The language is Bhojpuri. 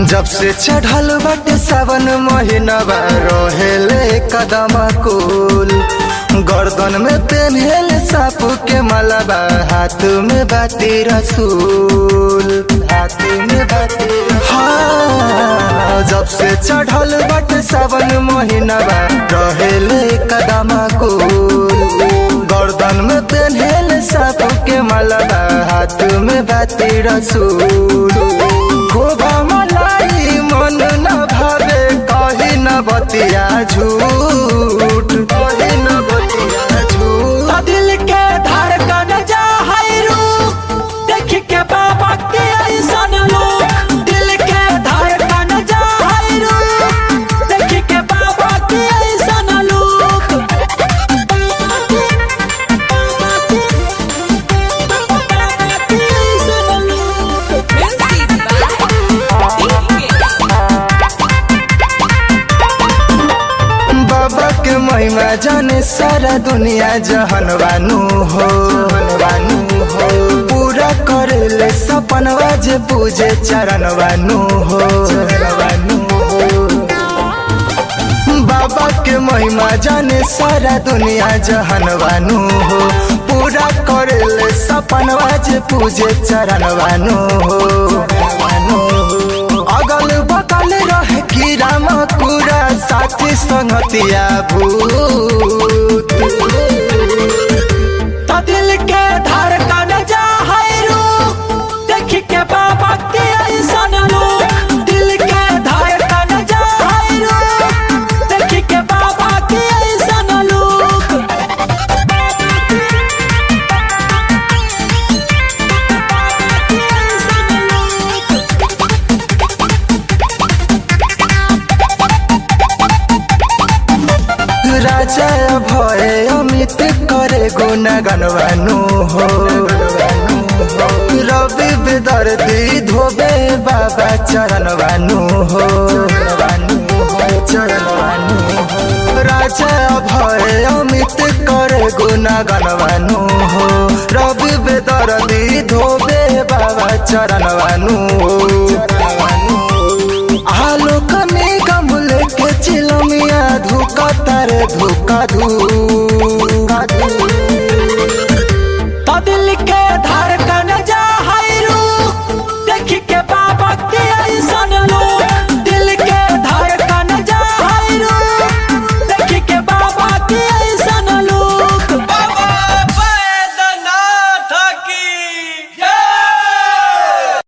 जब से चढ़ल बाटे सावन महीनवा रहेले कदम कुल गर्दन में पेन्हेले साप के मलबा हाथ में बाटी रसूल हाथ में बाटी हाँ जब से चढ़ल बाटे सावन महीनवा रहेले कदम कुल गर्दन में पेन्हेले साप के मलबा हाथ में बाटी रसूल खोबा मलाई मन न भावे कही न बतिया झूठ कही न बतिया झूठ तो दिल के धड़कन जा है रूप देख के बाबा के ऐसन लोग दिल के धड़कन जा है रूप देख के बाबा के ऐसन लोग बाबा के महिमा जाने सारा दुनिया जहन बानू हो बानू हो पूरा करेले सपनवा जे पूजे चरण बानू हो बानू हो बाबा के महिमा जाने सारा दुनिया जहन बानू हो पूरा करेले सपनवा जे पूजे चरण बानू हो अगल बगल रहे की राम पूरा साथी संगतिया भूत तो दिल के धड़कन जा है रूप देख के बाबा के ऐसन लोग दिल के धड़कन जा है रूप देख के बाबा के ऐसन लोग राजा भय अमित करे गुना गनवानु हो रवि बेदर्दी धोबे बाबा चरण बानु हो चरण बानु राजा भय अमित करे गुना गनवानु हो रवि बेदर्दी धोबे बाबा चरण बानु हो आलोक में गमले के चिलमिया धुका तारे धुका धू